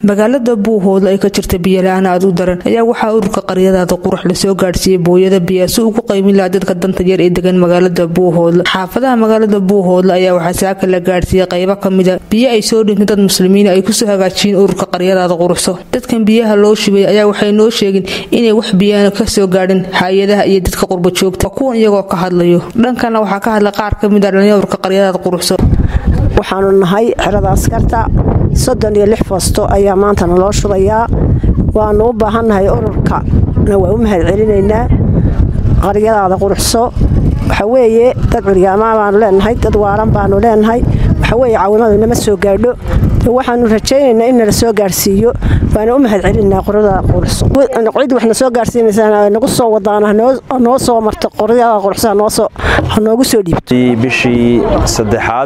magaalada buuhoodle ay ka jirta biyola-aan aad u daran ayaa waxaa ururka qaryadaada qurux lasoo gaadhsiiyey booyada biyaa si ugu qaymin laha dadka danta yar ee degan magaalada buuhoodle xaafadaha magaalada buuhoodle ayaa waxaa saaka la gaadhsiiyey qaybo kamida biyo ay soo dhintay dad muslimiin ay kusoo hagaajiyeen ururka qaryadaada quruxso dadkan biyaha loo shubay ayaa waxay noo sheegeen inay wax biyaana kasoo gaadhin hay-adaha iyo dadka qurba joogta kuwan iyagoo ka hadlayo dhankana waxaa ka hadlay qaar kamid a dhallinya ururka qaryadaada quruxso waxaanu nahay xerada askarta soddon iyo lix foosto ayaa maanta naloo shubayaa waanu u baahannahay ururkana waa u mahad celinaynaa qaryadaada quruxso waxa weeye dad curyaamaa baanu leenahay dad waaran baanu leenahay waxa weeye caawimadu nama soo gaadho waxaanu rajaynaynaa in nala soo gaarhsiiyo waana u mahad celinaa qoryada quruxso cid waxna soo gaarsiinaysaa nagu soo wadaan noo soo marto qoryada quruxso hanoogu soo dhiibto bishii saddexaad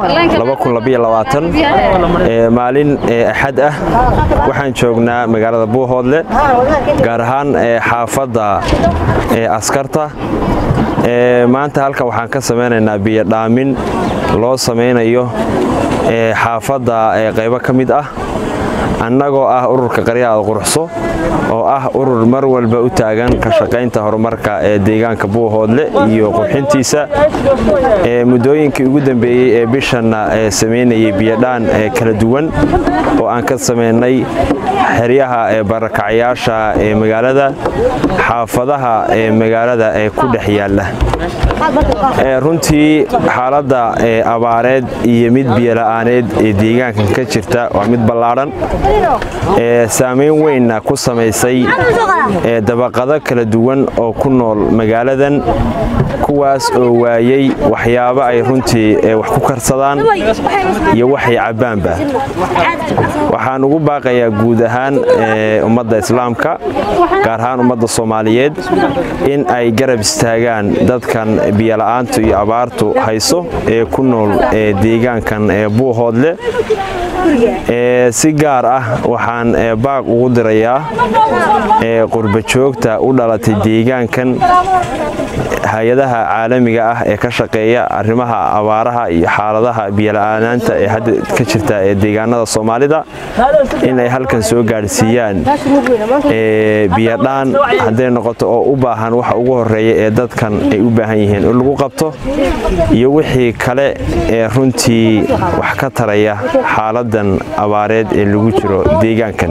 maalin axad ah waxaan joognaa magaalada buuhoodle gaar ahaan xaafadda askarta maanta halkan waxaan ka samaynaynaa biyodhaamin loo samaynayo xaafadda qaybo ka mid ah annagoo ah ururka qaryadaada quruxso oo ah urur mar walba u taagan ka shaqaynta horumarka ee deegaanka buuhoodle iyo qurxintiisa muddooyinkii ugu dambeeyey ee bishanna samaynayay biyodhaan kala duwan oo aan ka samaynay xeryaha ee barakacyaasha ee magaalada xaafadaha ee magaalada ee ku dhex yaalla runtii xaaladda abaareed iyo mid biyola'aaneed ee deegaankan ka jirta waa mid ballaadhan saamayn weynna ku samaysay dabaqado kala duwan oo ku nool magaaladan kuwaas oo waayey waxyaabo ay runtii wax ku karsadaan iyo waxay cabbaanba waxaan ugu baaqayaa guud ahaan ummadda islaamka gaar ahaan ummadda soomaaliyeed in ay garab istaagaan dadkan biyola'aantu iyo abaartu hayso ee ku nool deegaankan buuhoodle si gaar ah waxaan baaq ugu dirayaa qurbajoogta u dhalatay deegaankan hay-adaha caalamiga ah ee ka shaqeeya arrimaha abaaraha iyo xaaladaha biyola'aanaanta ee hadda ka jirta ee deegaanada soomaalida in ay halkan soo gaadhsiiyaan biyodhaan hadday noqoto oo u baahan waxa ugu horeeya ee dadkan ay u baahan yihiin in lagu qabto iyo wixii kale ee runtii wax ka taraya xaaladan abaareed ee lagu jiro deegaankan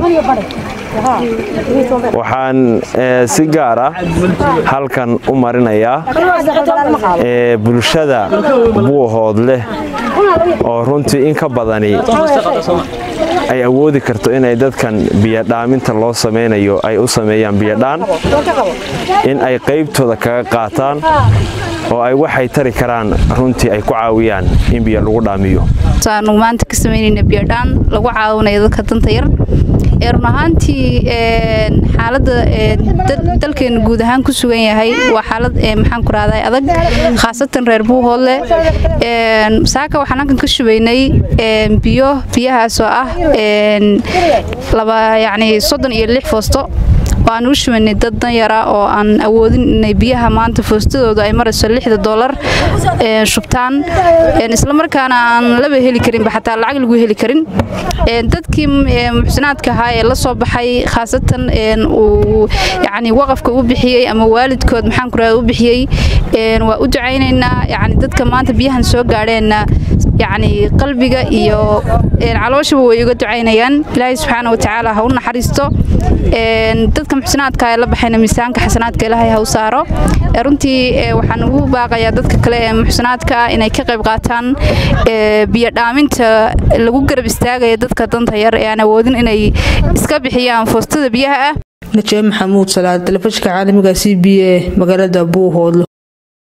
waxaan si gaar ah halkan u marinayaa bulshada buuhoodleh oo runtii in ka badani ay awoodi karto inay dadkan biyodhaaminta loo samaynayo ay u sameeyaan biyodhaan in ay qaybtooda kaga qaataan oo ay waxay tari karaan runtii ay ku caawiyaan in biyo lagu dhaamiyo aanu maanta ka samaynayna biyodhaan lagu caawinayo dadka danta yar run ahaantii xaaladda dalkeena guud ahaan ku sugan yahay waa xaalad maxaan ku rahday adag khaasatan reer buuhoodle saaka waxaan halkan ka shubaynay biyo biyahaasoo ah laba yacni soddon iyo lix foosto oo aan u shubaynay dad danyara oo aan awoodin inay biyaha maanta foostadooda ay marayso lixda doolar shubtaan islamarkaana aan laba heli karinba xataa lacag lagu heli karin dadkii muxsinaadka ahaa ee la soo baxay khaasatan uu yacni waqafka u bixiyey ama waalidkood maxaan ku rahda u bixiyey waa u ducaynaynaa yacni dadka maanta biyahan soo gaadheenna yacni qalbiga iyo calooshaba way uga ducaynayaan ilaahay subxaana wa tacaala ha u naxariisto dadka muxsinaadka ee la baxayna miisaanka xasanaadka ilaahay ha u saaro runtii waxaan ugu baaqayaa dadka kale ee muxsinaadka inay ka qayb qaataan biyodhaaminta lagu garab istaagaya dadka danta yar ee aan awoodin inay iska bixiyaan foostada biyaha ah najee maxamuud salaad telefishinka caalamiga c b a magaalada buuhoodlo